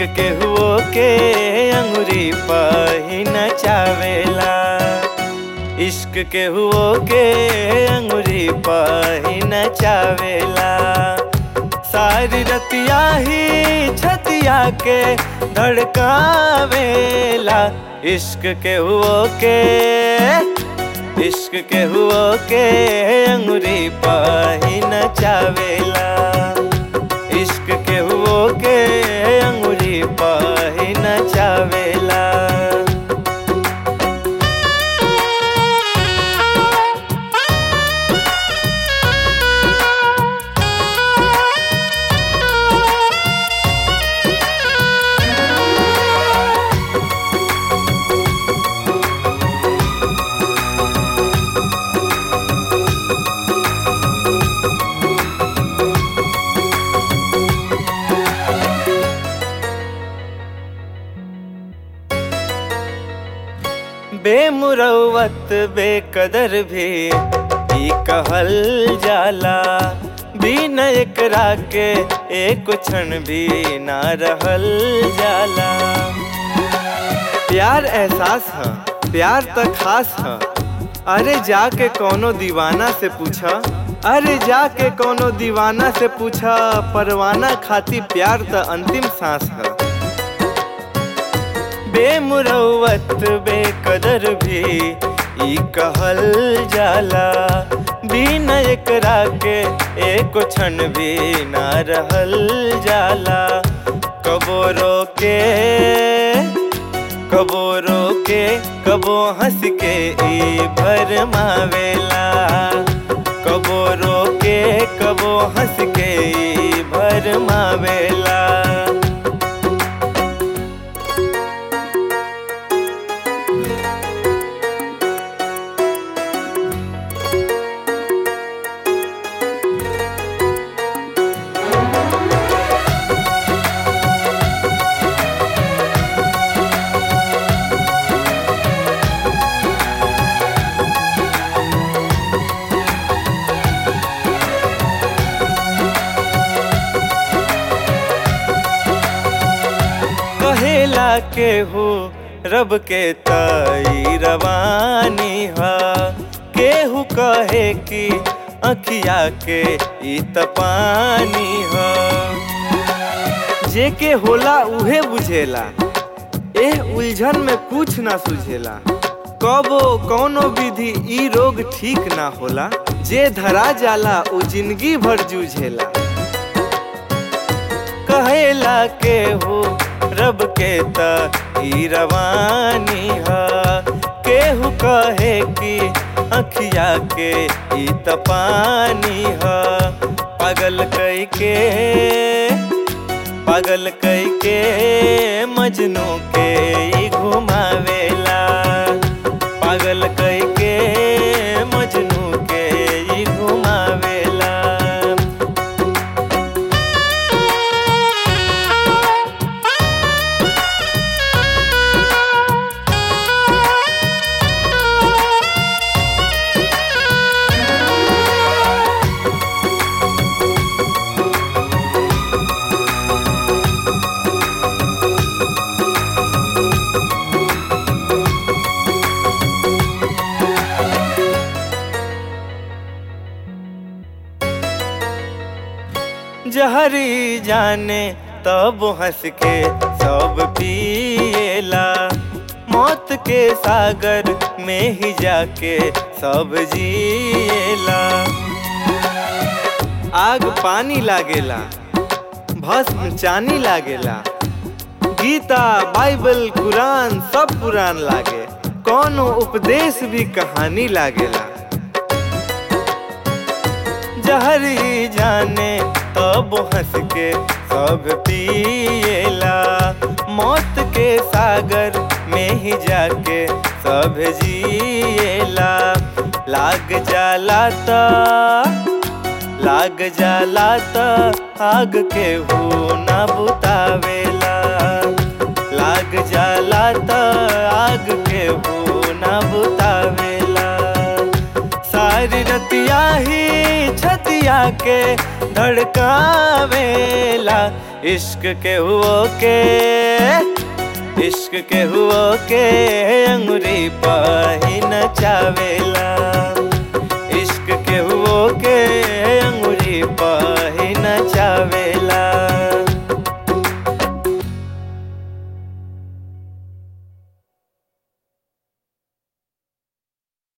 के हुओ के अंगुरी पही नचावेला इश्क के हुओ के अंगुरी पही नचावेला सारी रतिया ही छतिया के धड़कावेला इश्क के हुओ के इश्क के हुओ के अंगुरी पही नचावेला इश्क के हुओ के अंगुरी पही नचावेला बेमुरवत बेकदर भी ई कहल जाला बिन एकरा के एक क्षण भी ना रहल जाला प्यार एहसास है प्यार त खास है अरे जाके कोनो दीवाना से पूछा अरे जाके कोनो दीवाना से पूछा परवाना खाती प्यार त अंतिम सांस है बेमुरवत बेकदर भी ई कहल जाला बिन एकरा के एक क्षण भी ना रहल जाला कबो रोके कबो रोके कबो हंस के ई भरमावेला कबो रोके कबो हंस के ई भरमावेला कहेला के हो रब के तई रवानी हा केहू कहे कि अखिया के ई तपानी हा जे के होला उहे बुझेला एह उलझन में कुछ ना सुझेला कबो कौनो विधि ई रोग ठीक ना होला जे धरा जाला उ जिंदगी भर जूझेला कहेला के हो रब के त ई रवानी हा केहू कहे कि अखिया के ई त पानी हा पागल कई के पागल कई के मजनू के ई घुमावेला पागल कई के मजनू के ई घुमावेला जहरी जाने तब हंस के सब पिएला मौत के सागर में ही जाके सब जिएला आग पानी लागेला भस्म चानी लागेला गीता बाइबल कुरान सब पुरान लागे कौनो उपदेश भी कहानी लागेला जहरी जाने तब हंस के सब पिएला मौत के सागर में ही जाके सब जिएला लाग जाला त लाग जाला त आग के हो ना बुतावेला लाग जाला त आग के हो ना बुतावेला सारी रतिया ही छतिया के धड़कावेला इश्क के हुओ के इश्क के हुओ के अंगुरी पाही नचावेला इश्क के हुओ के अंगुरी पा